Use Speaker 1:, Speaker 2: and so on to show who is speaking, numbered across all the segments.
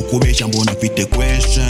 Speaker 1: kubesha mbona mfite question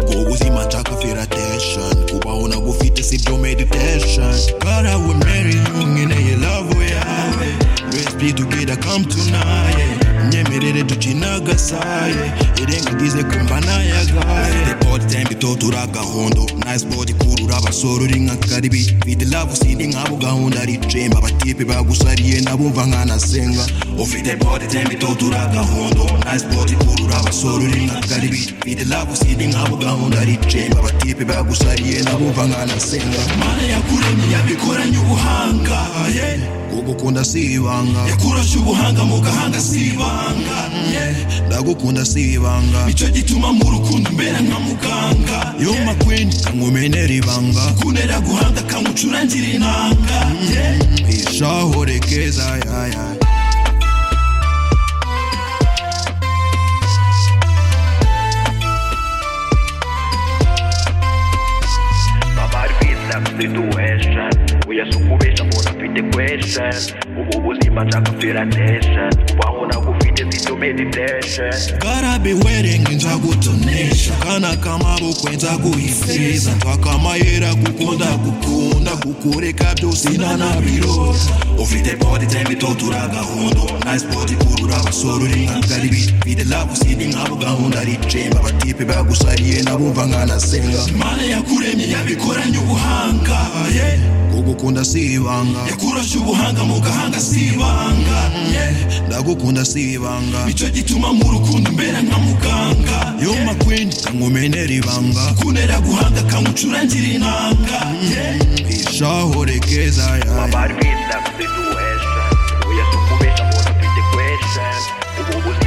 Speaker 1: ubwo buzima nshaka fera attention kubaho nagufite sibyo meditation God I will marry you nkeneye love yawe Let's be together come tonight nyemerere tukinagasaye irengagize kumva nayagaye potembe totura gahondo nice body kurura abasore uri nka karibi with love sindi nk'abo gahunda ari jemba abatipe bagusariye nabumva nkanasenga ufite body tembe totura gahondo nice body kurura abasore uri nka karibi with love sindi nk'abo gahunda ari jemba abatipe bagusariye nabumva nkanasenga mana yakuremye yabikoranye ubuhanga yeah. ugukunda si ibanga yakurashe ubuhanga mu gahanga si ibanga yeah. ndagukunda si ibanga nicyo gituma mu rukundo mbera nka muganga yoma kwini kankumenera ibanga kunera guhanga kangucurangira inanga yeah. ishahore keza yaya
Speaker 2: babari kwita situation uyasukubisha mbona mfite question ubu buzima nshaka firanation kubaho nagufite sito meditation
Speaker 1: garabe werenga nzagutonesha kana kamaboko nzaguhifiriza twakamayera gukunda gukunda kukureka byose ntanabiro ufite body tembe totura gahundo nice body kurura abasore uri nkakaribi fite love sindi nk'abo gahunda ari jemba abatipe bagusariye nabumva nkanasenga mana yakuremye yabikoranye ubuhanga yeah. ugukunda si ibanga yakurashe ubuhanga mu gahanga si ibanga yeah. ndagukunda si ibanga nicyo gituma mu rukundo mbera nka muganga yoma kwini kankumenera ibanga kunera guhanga kangucurangira inanga yeah. ishahore keza yaya
Speaker 2: babari kwita situation uyasukubisha mbona mfite question ubu buzima